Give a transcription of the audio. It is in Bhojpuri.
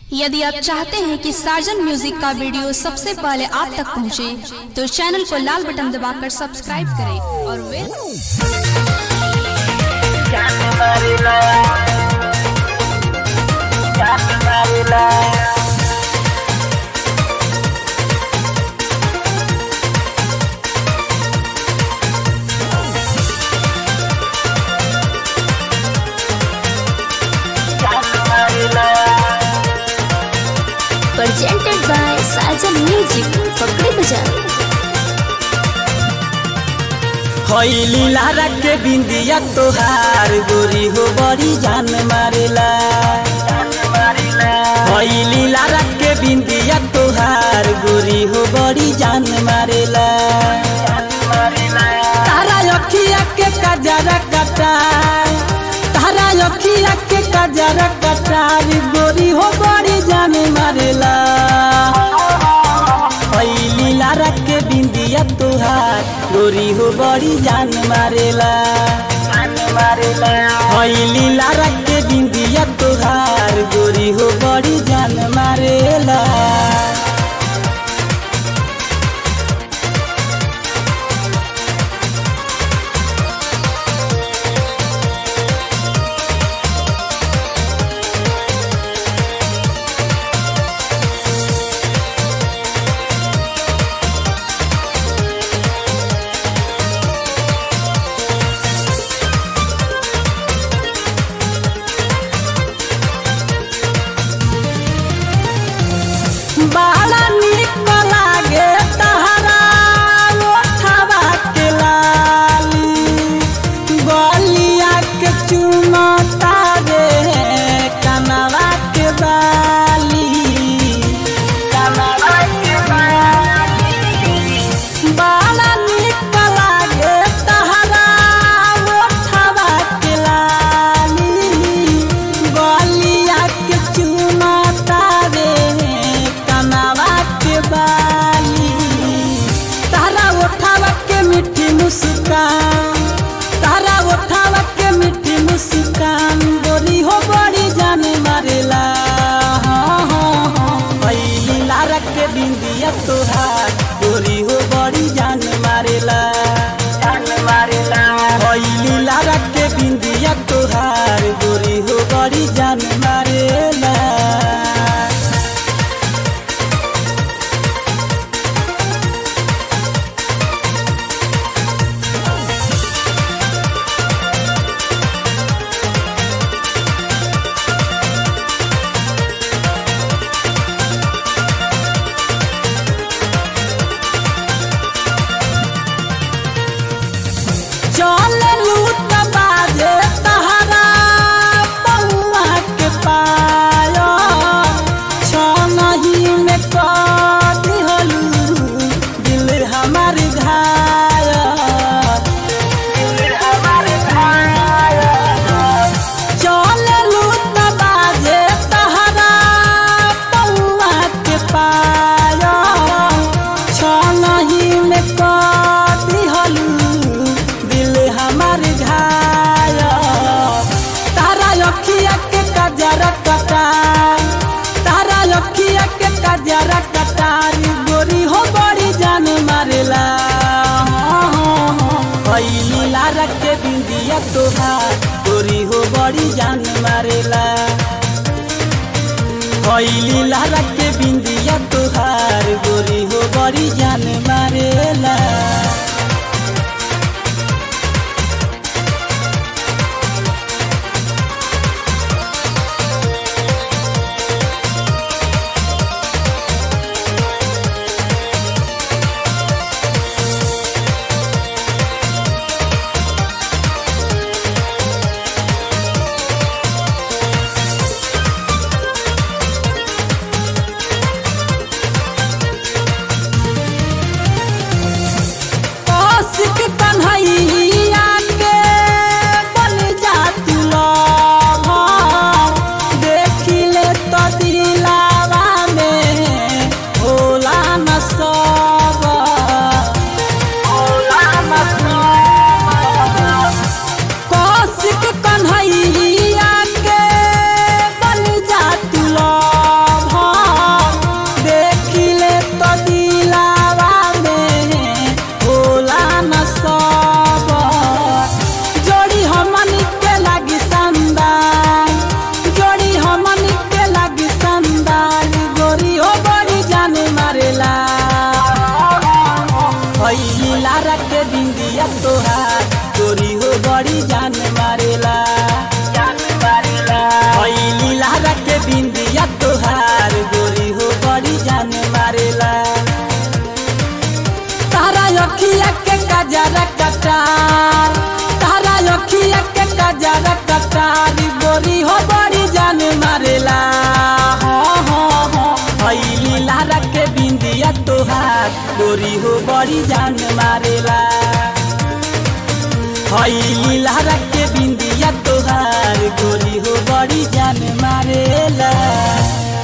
यदि आप चाहते हैं कि साजन म्यूजिक का वीडियो सबसे पहले आप तक पहुंचे, तो चैनल को लाल बटन दबाकर सब्सक्राइब करें और वे presented by Sajan Music. पकड़ी बजा हईली लारा के बिंदिया तोहार गोरी हो बड़ी जान मारेला हईली लारा के बिंदिया तोहार गोरी हो बड़ी जान मारेला तारा अखिया के कजरा कटा तारा अखिया के कजरा कटार गोरी हो बड़ी जान मारेला हईली लारा के बिंदिया तोहार गोरी हो बड़ी जान मारेला हईली लारा के बिंदिया तोहार गोरी हो बड़ी जान मारेला बड़ा निक लागे तहरा ओठवा के लाली गलिया के चुमता रे कनवा के बाली कनवा के बाली बड़ा निक लागे तहरा ओठवा के लाली गलिया के चुमता रे कनवा के बाली तारा उठावा के मीठी मुस्कान तारा उठावा के मीठी मुस्कान गोरी हो बड़ी जाने मारेला हाँ, हाँ, हाँ। पहली लारा के बिंदिया तोहार गोरी हो बड़ी जान मारेला जान मारेला पहली लारा के बिंदिया तोहार गोरी हो बड़ी जान मारेला चल लूट बाजे तहरा पौआ के पायो छनही में कद हलू दिल हमार घाय दिल हमार घाय चल लूट बाजे तहरा पौआ के पायो छनही में कद हलू दिल हमार घाय तारा अखिया के कजरा कटार तारा अखिया के कजरा कटार गोरी हो बड़ी जान मारेला पहली लारा के बिंदिया तोहार गोरी हो बड़ी जान मारेला पहली लारा के बिंदिया तोहार गोरी हो बड़ी जान मारेला गोरी हो बड़ी जान मारेला हई लीला के बिंदिया तोहार गोरी हो बड़ी जान मारेला